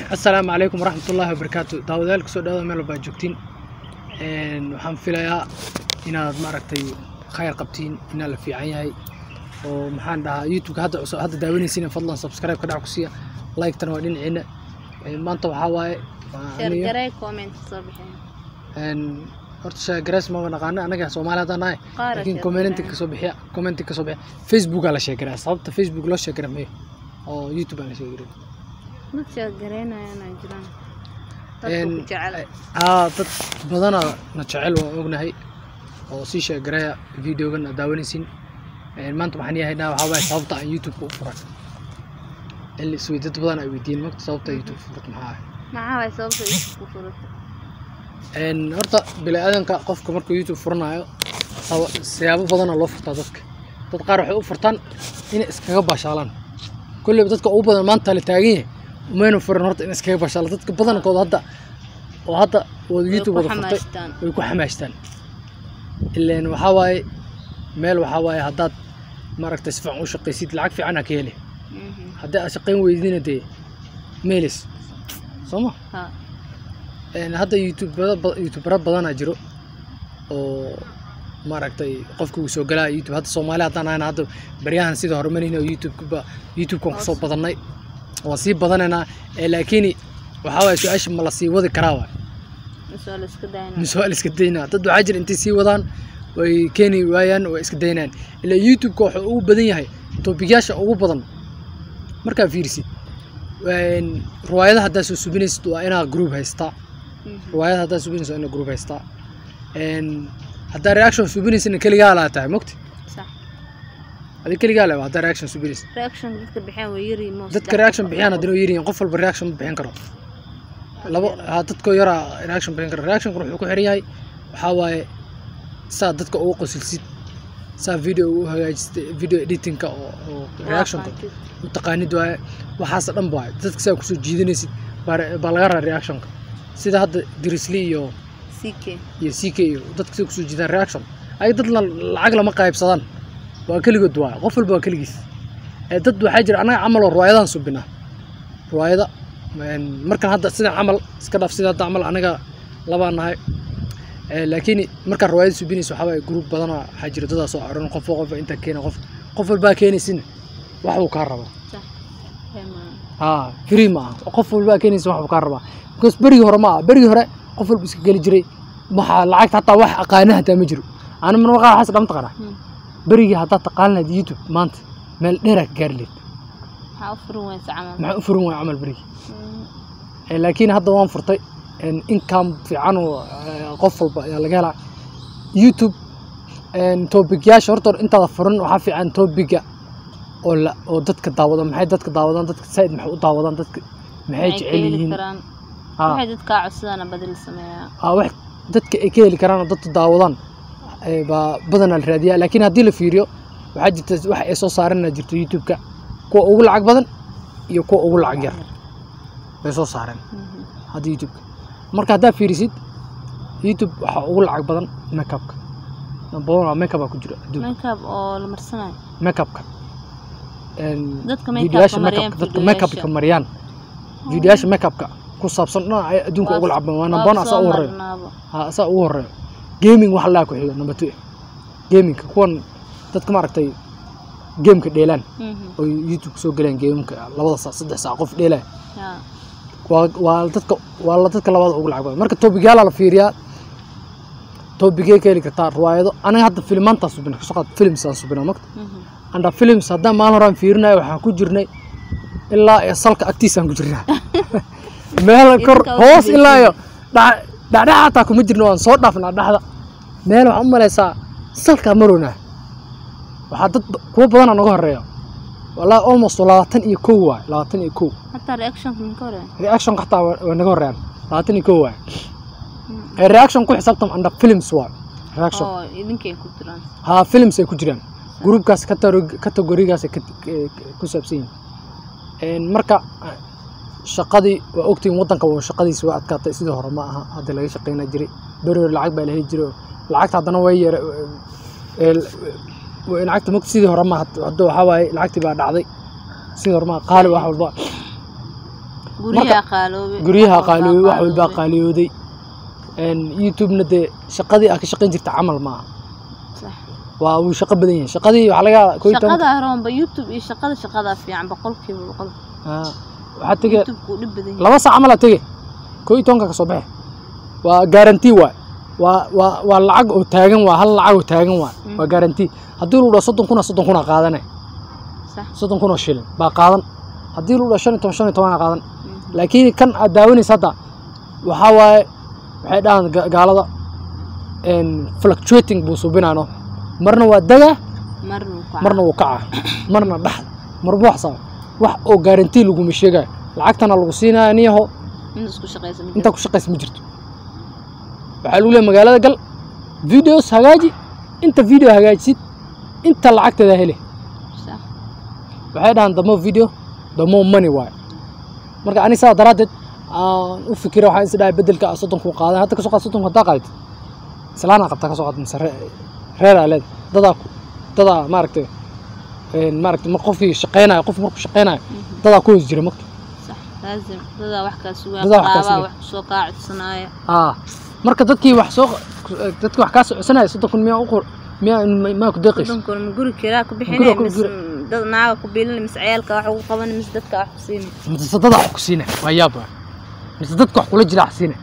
asalaamu calaykum waraxmatullaahi wabarakaatu daawadayaal kusoo dhawaada meel walbaa joogtiin Een, waxaan filayaa inaad maaragtay khayr qabtiin inaa la fiican yahay oo maxaan dhahaa youtube hadda cusub hadda daawanaysiin fadlan subscribe ka dhac ku siiya like-tana waa dhinaciina Een, maanta waxaa waaye waa aniga- shargaray comment soo bixin een, horta sheegarays maba naqaana anaga soomaali haddaan nahay Qaar laakiin sheeg commenti gareyn. kasoo bixiya commenti kasoo bixiya facebookaa la sheegaraa sababta facebook loo sheegara mayo oo youtube aan la sheegarin dad shargaraynayana jiraan Een, dadku ku jecel haa dad badana na jecel waan ognahay oo sii sheegaraya videogan aad daawanaysin Een, maanta waxaan yahaynaa waxaa waaye sababta aan youtube u furay in la isweydiyo dad badan ay weydiin magta sababta youtube furat maxaa ah maxaa waay sababta isku ku furata Een, horta bini-aadanka qofka markuu youtube furanayo saba- siyaabo badana loo furtaa dadka dad qaar waxay u furtaan inay iskaga baashaalaan kolleyba dadka ugu badan maanta la taagan yahay umayna furan horta in iskaga baashaalaan dadka badankooda hadda oo hadda wada Way youtube ku wada furtay xamaastaan. way ku xamaashtaan ileen waxaa waaye meel waxaa waaye haddaad maaragtay si fiican u shaqaysid lacag fiican aa ka heli Mhm. haddii aad shaqayn weydina dee meelis soo ma ha Een, hadda youtubera ba- youtubera badanaa jiro oo maaragtay qofka uu soo galaa youtube hadda soomaali haddaan ahayna hadda baryahan sida horumarina oo youtube-ba youtube-kan kusoo badanay waan sii badanaynaa ee laakiin waxaa waaye su-aasha ma la sii wadi karaa waay misoo la iska dayna mise waa la iska daynaa dad waxaa jira intay sii wadaan way keeni waayaan way iska daynaan ilaa youtube-ka wuxuu ugu badan yahay toobigyaasha ugu badan markaa fiirisid Een, riwaayadaha haddaa soo subinaysid waa inaa group haystaa Mhm. riwaayad haddaa subinayso waa inaa group haystaa Een, haddaa reaction subinaysana keligaa laa tahay mogti sax adi keligaa le haddaa reaction subinaysa reaction dadka bixiyaan way yari mo dadka reaction bixiyaan haddana way yiriin qof walba reaction ma bixin karo labo haa dadkoo yaraa reaction bixin karo reactionkan wuxuu ku xiran yahay waxaa waaye saa dadka ugu qosilsid saa video ugu hagaajista video editingka oo oo reactionka u taqaanid waaye waxaas dhan waaye dadka saa kusoo jiidanaysid baa re- baa laga raa reactionka sida hadda dirisli iyo ck iyo ck iyo dadka saa kusoo jiidaan reaction ay dad la- lacag lama qaybsadaan waa keligood waaye qof walba waa keligiis ee dad waxaa jira annaga camal oo riwaayadaan subinaa riwaayada een, markan hadda sidan camal iska dhaaf sida hadda camal anaga labaan nahay Ee, laakiin markaan riwaayada subinaysa waxaa waaye group badanoo waxaa jira dadaa soo aroon qof qof inta keena qof qof walbaa keenaysin wax uu kaa rabaa sax Hema. haa free ma aha qof walbaa keenaysa wax uu kaa rabaa because berigii hore ma aha berigii hore qof walba iska geli jiray maxaa lacagta hataa wax aqaana hataa ma jiro ana mana qaar waxaas dhamta qara Hmm. berigii haddaad taqaan lahayd youtube maanta meel dheeraa ka gaari lahayd maxaa u furin weysa camal maxaa u furan waaya camal berigii Mm. Ee, laakiin hadda waan furtay een, income fiican oo ee, qof walba ayaa laga helaa youtube een, topic-yaasha horta hore intaada furan waxaa fiican topiga oo la oo dadka daawada maxay dadka daawadaan dadka saaid maxay u daawadaan dadka maxay Maxay ka jecel heli yihiin karaan Haa. waxay dadkaa codsadana badal sameeyaa Aa, wax dadka ay ka heli karaan oo dadka daawadaan ee, baa badanaa la raadiyaa laakiin haddii la fiiriyo waxaa jirta wax ay soo saarana jirto youtube-ka kuwa ugu lacag badan iyo kuwa ugu lacag yar bay soo saareen Mhm. hadda youtube marka haddaa fiirisid youtube waxaa ugu lacag badan makeupka number one waa makeup ku jira adduunka makeup oo la marsanayo makeupka Een, Dadka videoyaasha makeupka mariyaan, makeup- dadka videoyaasha. makeupka mariyaan videoyaasha makeupka ku saabsan dhan ay adduunka ugu lacag badan waa number one asaa ugu horeeyo marnaabo ha asaa ugu horeeyo gaming waxa laa ku xiga number two gamingka kuwan dadka maaragtay gameka dheelaan Mhm. oo youtube soo galeen gameka labada saac saddex saac qof dheelaya Haa. waa waa dadka waa la dadka labada ugu lacag badan marka toobigyaala la fiiriyaa toobigee ka heli kartaa riwaayado aniga hadda filmaantaa subina kasoo qaad filmsaan subinaa magta Mhm. anda films haddaan maalin horaan fiirinayo waxaan ku jirnay ilaa iyo salka agtiisaan ku jirnaa meel kor Idinka hoos usii ilaa iyo dha- dhacdhaca hataa kuma jirno waan soo dhaafnaa dhexda meel waxaan u malaysaa salkaa marownaa waxaa dad ba- kuwa badanaa naga horeeya walaa almost labaatan iyo kow waay labaatan iyo kow hataa reactionka minka hore reaction xataa waa waa naga horeeyaan labaatan iyo kow waay ee reaction ku xisaabtam anda films waay reaction oo idinkay ku jiraan haa films ay ku jiraan gruupkaas categori- categorigaas ay ka- ka- ku saabsan yihiin Een, marka shaqadii waa ogtiin wadanka waa shaqadiisa waa adkaatay sidii hore ma aha hadda laga shaqeyna jiray beri hore lacag baa la heli jiray oo lacagta haddana way yara ee, ee, lacagta mogta sidii hore ma hadda waxaa waaye lacagtii baa dhacday sidii hore ma qaali wax walba guryaha qaaloobay guryaha wax walbaa qaaliyoobay wax walbaa qaaloobay. qaaliyooday Een, youtube-na dee shaqadii aa ka shaqayn jirta camal maaha Sax. waa uu shaqo badan yahay shaqadii waxaa laga yaabaa kow iyo toban shaqada roonba youtube iyo shaqada shaqadaa fiican boqolkiiba boqol Ah, waxaa tege youtube-ku dhib badan yahay laba saac camal aa tege kow iyo tobanka ka soo baxe waa garanti waay waa waa waa lacag oo taagan waa hal lacag oo taagan waay waa garanti haddii lu dhaho soddon kun soddon kun aa qaadane sax soddon kun oo shilin baa qaadan haddii lu dhaho shan iyo toban shan iyo toban aa qaadan laakiin kan aad daawanaysa hadda waxaa waaye waxay dhahaan ga- gaalada een, fluctuating buu subinaano marna waa dagaa marna wuu ku marna wuu kacaa marna dhaxda marba wax saa wax oo garanti laguma sheegayo lacagtana lagu siinaya niyaho inta isku shaqaysa ma intaa ku shaqaysa ma jirto waxaa lagu leeyahay magaalada gal videos hagaaji inta video hagaajisid inta lacagteeda hele jirto. Sax. waxay dhahaan damo video damo money waaye marka ani saa daraaddeed aan u fikira waxaan is dhahay bedelka ah soddonku qaadan hadda kasoo qaad soddonku haddaa qaadid islaanaa qabtaa kasoo qaad mise ree- reeraa leeda dadaa ku dadaa maaragtay een, maaragtay mar qofkii shaqeynayo qof markuu shaqeynayo dadaa ku hoos jira marka sax laazim dadaa wax kaa sugaa Dadaa wax kaa qaraabaa sugaa. wax kusoo kaa codsanaya aa marka dadkii wax soo dadkii wax kaa socodsanaya soddon miyaa u qor miyaa maa ku deeqayso soddonkoona ma guri kiraa ku Guriga bixinay ku- mise guri- dad naaga ku biilin mise ciyaalka wax ugu qaban mise dadka wax ku siinay mise dadaa wax ku siina waa yaab waa mise dadka wax kula jira wax siina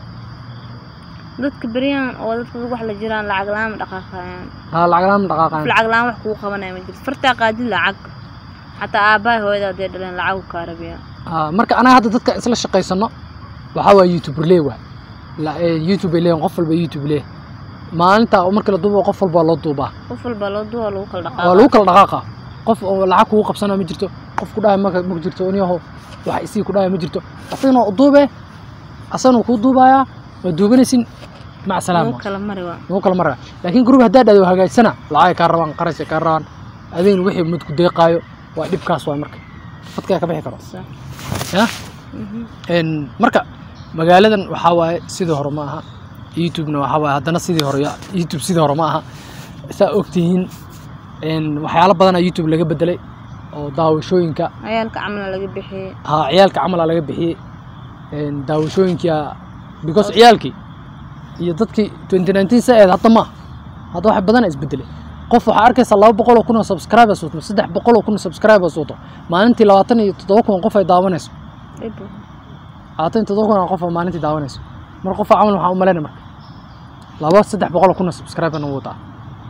dadka beryahan oo dadka wax la jiraan lacag la-aan ma dhaqaaqayaan haa lacag la'aan ma qof dhaqaaqaan lacag la-aan wax kugu qabanaya ma jirto fartaa qaadin lacag xataa aabbaha hooyada hadday dhaleen lacag u kaa rabiyaa Aa, marka anaga hadda dadka isla shaqaysano waxaa waa youtuber lee waay La- ee, youtube ay leeyihin qof walba youtube lee maalinta oo marka la duubo qof walba loo duubaa qof walba loo duwa lagu kala waa dhaqaaqa lagu kala dhaqaaqa qof oo lacag kugu qabsanaa ma jirto qof ku dhahay maka ma jirto niyaho wax isii ku dhahay ma jirto asagana u duube asagana kuu duubayaa waa duubanaysin mac salaama lagu kala mari waa lagu kala maraa laakiin group haddaa dhahdo hagaagsana lacagay kaa rabaan qarashay kaa rabaan adigna wixii mid ku deeqaayo waa dhibkaas waay marka fadkaa ka bixi karo sax ya Mhm. Een, marka magaaladan waxaa waaye sidii hore ma aha youtubena waxaa waaye haddana sidii hore ya- youtube sidii hore ma aha saa ogtihiin een, waxyaalo badanaa youtube laga bedelay oo daawashooyinka ciyaalka camala laga bixiyey ha ciyaalka camalaa laga bixiyey een, daawashooyinka because ciyaalkii iyo dadkii 2019 sa eed hadda ma hadda wax badanaa isbedelay qof waxaa arkaysa laba boqol oo kun oo subscribers wato saddex boqol oo kun oo subscribers wato maalintii labaatan iyo toddoba kun oo qof ay daawanayso Dhib. labaatan iyo toddoba kun oo qof oo maalintii daawanayso mar qofa camal waxaan u malaynaya marka laba saddex boqol oo kun oo subscriberna wuu wataa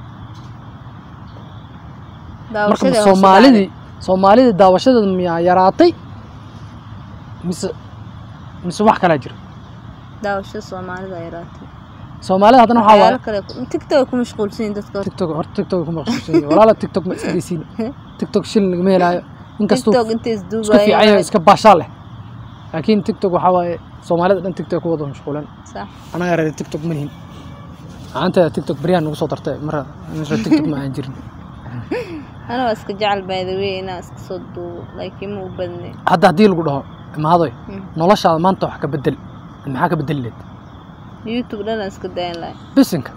marka daawashadii hoos u soomaalidii soomaalidii daawashadeeda miyaa yaraatay mise mise wax kalaa jira dhacday. daawashada soomaalida ay yaraatay soomaalida haddana waxaa waaye waxyaalo kale ku- tiktok ay ku mashquulsan yihiin dadka horta. tiktok horta tiktok ku maqsuusan yihiin walaala tiktok ma iska deysiin tiktok shilin lagama helaayo inkastuu tiktok intay isku fiican yahay isduubayeen iska baashaa leh laakiin tiktok waxaa waaye soomaalida dhan tiktok ku wada mashquulan sax anaga reer tiktok ma lihin macaanteeda tiktok beryaan nagu soo dartay mara reer tiktok ma aan jirin ana waa iska jecel by the way inaan iska soo duubo laakiin ma u badnay hadda haddii lagu dhaho imaadoy Hmm. noloshaada maanta wax ka bedel maxaa ka bedeli leed youtube dhan aan iska dayan lahay bisinka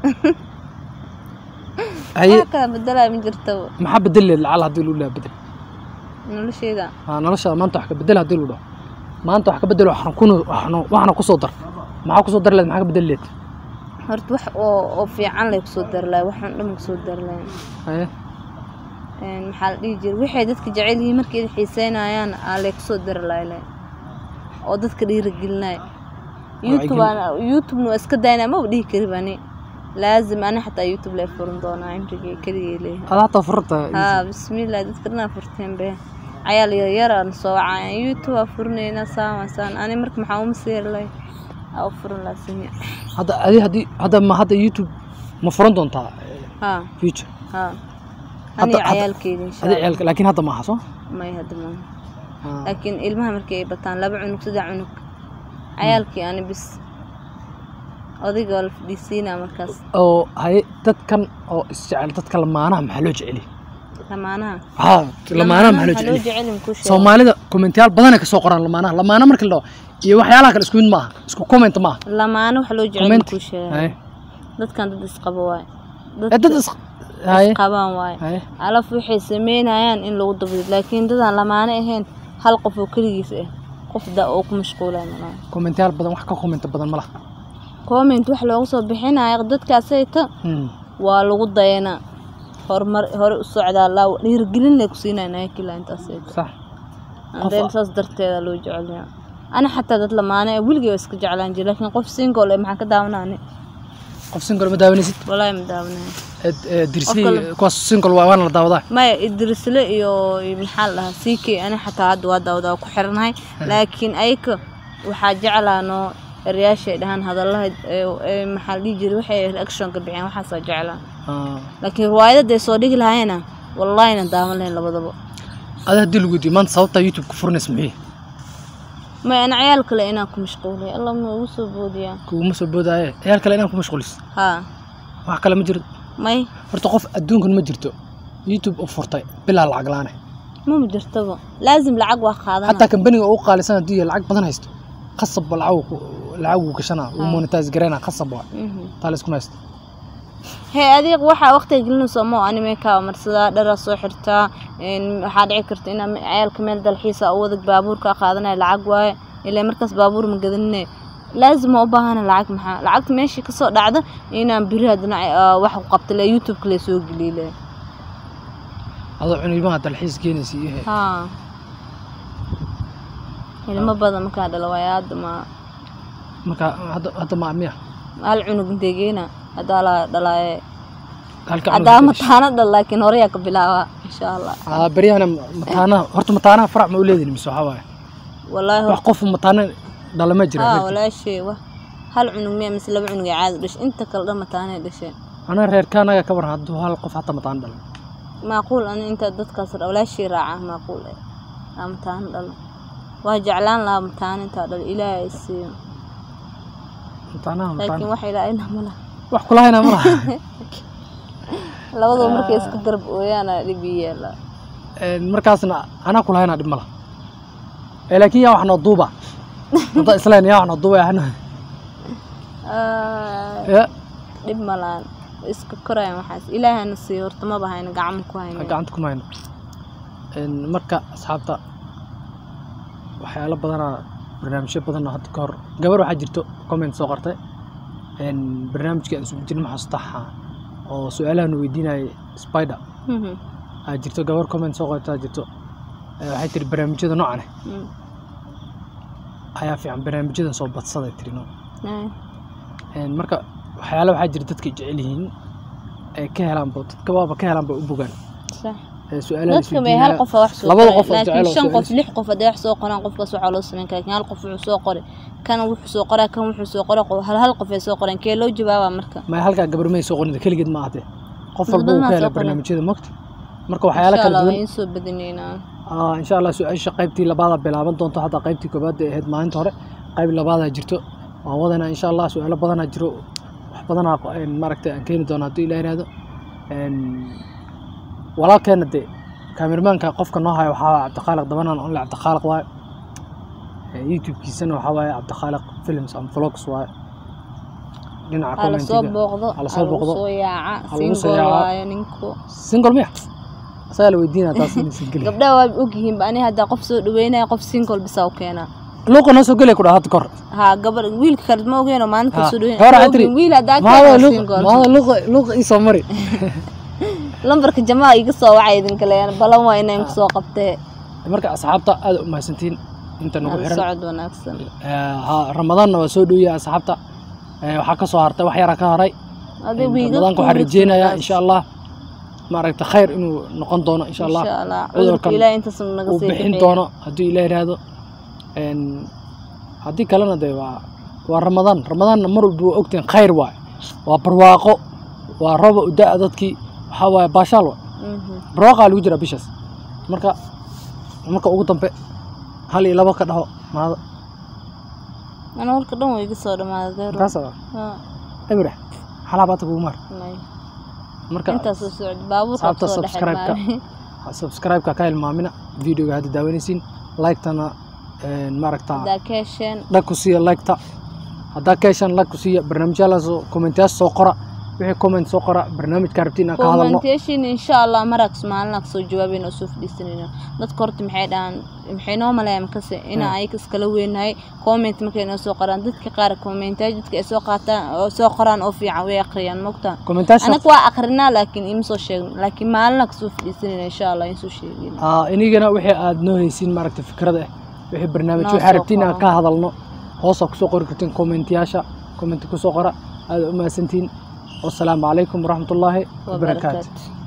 haye wax kala bedelaya ma jirto maxaa bedeli leed lacal haddii lagu dhaha bedel noloshayda aa noloshaada maanta wax ka bedel haddii lagu dhaho maanta wax ka bedel waxna kuna waxna waxna kusoo dar maxaa kusoo dar leed maxaa ka bedeli leed horta wax oo oo fiican lay kusoo dari lahay waxaan dhan kusoo dari lahay haye Een, maxaa la dhihi jiray waxay dadka jecel yihiin markay xiiseynayaan aa lay kusoo dari lahay leh oo dadka dhiirigelinay youtube aan youtube waa iska daynaa maba dhihi kari bani laazim ani xataa youtube lay furin doonaa cimrigay keligay leeyahay adaa hataa furata haa bismillaah dadka dhanaa furteen be cayaal yaryar aan soo wacaya youtube aa furinaynaa saan saan ani marka maxaa uma siiri lahay aa u furin lahaa simi hadda adi haddii hadda ma hadda youtube ma furan doontaa eh, haa future haa Hadda- aniga hadda- cayaalkeyga insha adi allah ciyaalka laakiin hadda maaha soo may hadda maaha Ah. laakiin ilmaha markii ay bataan laba cunug saddex cunug cayaalkii ani bis odayga waa la fadhiisiinaa markaas oo haye dadkan oo isjecel dadka lamaanaha maxaa loo jeceliy lamaanaha haa lamaanaha maxaa loo waxaa loo jeceliy jecelin kuu sheega soomaalida kommentayaal badan ay ka soo qoraan lamaanaha lamaana markii la dhaho iyo waxyaalaha kale isku mid maaha isku comment maaha lamaano waxaa loo jecelin comment kuu sheega haye dadkan dad isqabo waaye Eh, dad is haye isqabaan waaye haye alaf waxay sameynayaan in lagu dabdo laakiin dadaan lamaano ahayn hal qof oo keligiis ah qof da oo ku mashquulay malaha kommentayaal badan wax ka kommenta badan ma laha comment wax loogu soo bixinayo dadkaasayta Hmm. waa lagu dayanaa horumar hore u socdaa laa dhiirigelin lay ku siinaya naakila intaasayta sax andeen saas darteeda loo jecelyaa ana xataa dad lamaane ee weligay waa iska jeclaan jira laakiin qof single ee maxaan ka daawanaani qof single ma daawanaysid walaahi ma daawanaya Ed- ee, dirsli Qof kale. kuwaas single waa waana la daawadaa maya idrisle iyo iyo maxaa la dhahaa ck ani xataa hadda waa daawada waa ku xiranahay laakiin ayka waxaa jeclaanoo eryaashay dhahaan hadalaha ee ee maxaa la dhihi jiray waxay reactionka bixiyaan waxaasaa jeclaan Ah. laakiin riwaayadda ay soo dhigi lahayna wallahina daawan lahayn labadaba ada haddii lagu weydiiyo maanta sababtaa youtube ku furanaysa maxay maya ana ciyaal kale inaan ku mashquulay allah ma ugu soo boodiyaa kuguma soo boodaaye ciyaal kale inaan ku mashquulis haa wax kale ma jiro may horta qof adduunkan ma jirto youtube u furtay bilaa lacag la-aane mama jirtaba laazim lacag waa qaadana xataa kambaniga ugu qaalisan haddii lacag badan haysto khasabba lacag lacag uu gashanaa uu monetize gareynaa khasab waa Mhm. taa la iskuma haysto hee adiga waxaa waqtiga gelinayso ma anime kaa marsadaa dharaa soo xirtaa een, waxaa dhici karta inaa me- ciyaalka meel dalxiisa u wadag baabuurka qaadanaya lacag waaye ilaa markaas baabuur ma gadanine laazim waa u baahana lacag maxaa lacagta meeshii kasoo dhacda inaan biri haddana ah, wax ku qabta le youtube-ka le soo geliye le adoo cunimaha dalxiis keenaysa iyo he haa ilmo badan markaa dhala waaye hadda ma marka hadda hadda ma miya hal cunug intee geena haddaa la dhalaaye halka haddaa mataana dhal laakiin horeyaa ka bilaabaa insha allah aa beryahana mataanaha horta mataanaha farac ma u leedihin mise waxaa waaye wallaahi wax qof mataana dhalama jira haa reerkii. walaashay wa hal cunug miya mise laba cunug ee caadi dhashay inta kale dhan mataanay dhasheen anaa reerkaanaga ka waran hadduu hal qof hataa mataana dhalo maaquul ani inta dadkaas dha- walaashay raaca maaquul eh aa mataano dhalo waa jeclaan lahaa mataano intaa dhalo ilaahay ay siiyo mataanaha laakiin mataana wax ilaahayna ma laha wax kulahayna ma laha labadaba markay iska garab ooyaana dhib ii yeela Een, markaasna anaa kulahayna dhib ma laha ee laakiin yaa wax noo duuba hadda islayn yaa wax noo duuba yaa Ah, ya dhib ma lahan iska korayaan waxaas ilaahana siiyo horta maba hayna gacmo ku hayna gacanta kuma hayno Een, marka asxaabta waxyaalo badanaa barnaamijyo badan oo hadda ka hor gabar waxaa jirto comment soo qortay Een, barnaamijkii aan isugu jirnay maxasuustaha oo su-aalahan weydiinayay spider Mhm, aa jirto gabar comment soo qortaa jirto Ee, waxay tiri barnaamijyada noocan ah mm, ayaa fiican barnaamijyadan soo badsaday tiri no ay, Een, marka waxyaalo waxaa jira dadka ay jecel yihiin ee ka helaanba dadka waaba ka helaanba u bogaan sax Ee, su-aalaha dadka may hal qof wax soo labada qoray, qof oo jecel laakiin oo shan qof su'aalis- lix qof hadday wax soo qoraan qofkaas waxaa loo sameyn karaa laakiin hal qof wuxuu soo qoray kan wuxuu soo qoraa kan wuxuu soo qoray qof- hal hal qof ay soo qoreen kee loo jawaabaa marka ma halkaa gabar may soo qorin keligeed ma ahdee qof Dad walba uu badan ka aa hela soo qorin. barnaamijyada mogta marka waxyaalo insha kala allah waa duwan in soo badinaynaa Aa, insha allah su-aasha qaybtii labaada bilaaban doonto hadda qaybtii koobaad ay ahayd maalinta hore qayb labaadaa jirto waan wadanaa insha allah su-aalo badanaa jiro wax badanaa een, maaragtay aan keeni doono haddii ilah ihahdo Een, walaalkeena dee kaamirmaanka qofka noo hayo waxaa waaye cabdiqaaliq dabanaan onle cabdiqaaliq waaye Ee, youtube-kiisana waxaa waaye cabdiqaaliq films and vlogs waaye dhinaca ha la soo commentiga booqdo ha la ha soo lagu booqdo soo yaaca ha lagu soo single yaaca. waayo ninku single miya asagaa la weydiinaa taas inay single yahay. gabdhaha waa ogyihiinba ani haddaa qof soo dhaweynaya qof single bisaa u keenaa luuqa noo soo gelaya ku dhaha hadda kor haa gabar wiilka kale ma ogeenoo maalinta Ha, soo hore dhaweynaya waxaa tiri, wiil haddaa maada keenaa luuqa single maada luuqa luuqa ii soo mari lambarka jamaa iga soo wacay idinka leeyaan balan waa inaan kusoo qabtee marka asxaabta aad u mahadsantiin inta nagu aan xiran socod wanaagsan Ee, ha- ramadaanna waa soo dhowyahay asxaabta Ee, waxaa ka soo hartay wax yaraa ka haray Adiga wiiga ramadaanka waxaan kuwii rajeynayaa soo insha allah maaragta khayr inuu noqon doono insha allah insha allah cudurkan cudurka ilaahay intaas naga uu sii bixin bixiyo. doono hadduu ilaah yidhaahdo Een, haddii kalena dee waa waa ramadaan ramadaanna mar walba waa ogtiin khayr waay waa barwaaqo waa roba u da-a dadkii waxaa waaye baashaal waay Mhm. barwaaqaa lagu jiraa bishaas marka marka ugu dambe hal iyo labo ka dhaho maada ana warka dhan waa iga soo dhamaaday deero kaas Haa, ebra xalaabaata kugu maar may. marka intaas soo socda baabuurka asxaabta soo subscribe-ka dhexmaamay subscribe-ka ka hilmaamina videoga hadda daawanaysiin like-tana een, maaragta haddaa ka hesheen dhag ku siiya like-ta haddaa ka heshaan like ku siiya barnaamijyaalaas oo kommentayaas soo qora wixii comment soo qora barnaamijka rabtiin aan ka hadalno commentation insha allah marags maalin aan kasoo jawaabayna oo soo fadhiisanayna dadka horta maxay dhahaan maxay noo maleeyaan makase inaan ayaga iskala weynahay comment markay noo soo qoraan dadka qaar commentaaj dadka ay soo qaataan oo soo qoraan oo fiican way akhriyaan mogtaa commentaasha anaga waa akrinaa laakiin ima soo sheegno laakiin maalin aan kasoo fadhiisanayna insha allah in soo sheegayna aa inigana wixii aad noo haysiin maaragtay fikrada ah wixii barnaamij Noo waxaa soo rabtiin aan qoro. ka hadalno hoosaa kusoo qori kartiin kommentiyaasha kommenti kusoo qora aada u mahadsantihiin wasalaamu calaykum waraxmatullaahi wabarakaatu wabarakaatu